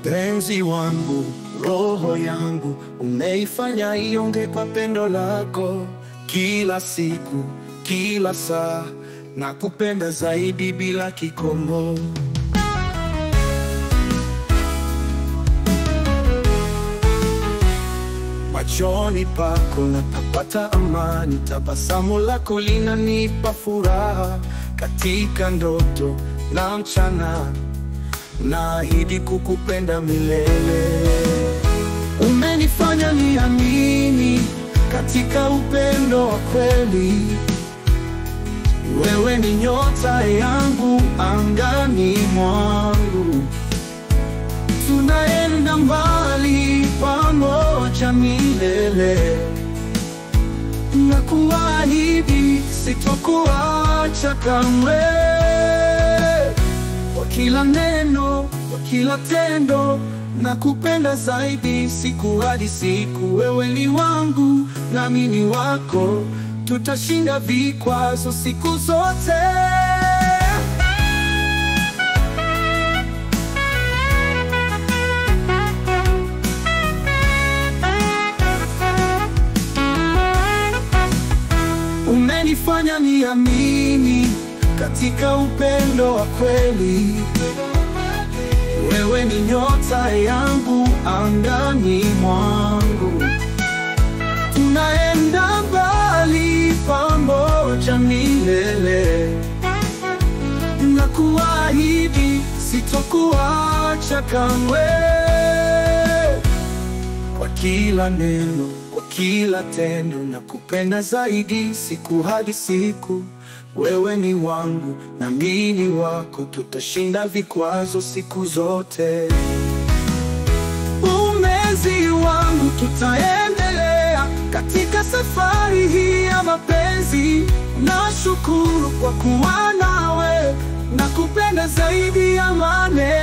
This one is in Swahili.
Mpenzi wangu, roho yangu, umeifanya ionge kwa pendo lako, kila siku, kila saa, na kupenda zaidi bila kikomo. Machoni pako napapata amani, tabasamu lako linanipa furaha, katika ndoto na mchana naahidi kukupenda milele. Umenifanya niamini katika upendo wa kweli. Wewe ni nyota yangu angani mwangu, tunaenda mbali pamoja milele. Nakuahidi sitokuacha kamwe kwa kila neno, kwa kila tendo, na kupenda zaidi siku hadi siku. Wewe ni wangu nami ni wako, tutashinda vikwazo siku zote. Umenifanya niamini katika upendo wa kweli. Wewe ni nyota yangu angani mwangu, tunaenda mbali pamoja milele. Nakuahidi sitokuacha kamwe, kwa kila neno, kwa kila tendo, na kupenda zaidi siku hadi siku. Wewe ni wangu na mimi ni wako, tutashinda vikwazo siku zote. Umezi wangu, tutaendelea katika safari hii ya mapenzi. Nashukuru kwa kuwa nawe na kupenda zaidi ya maneno.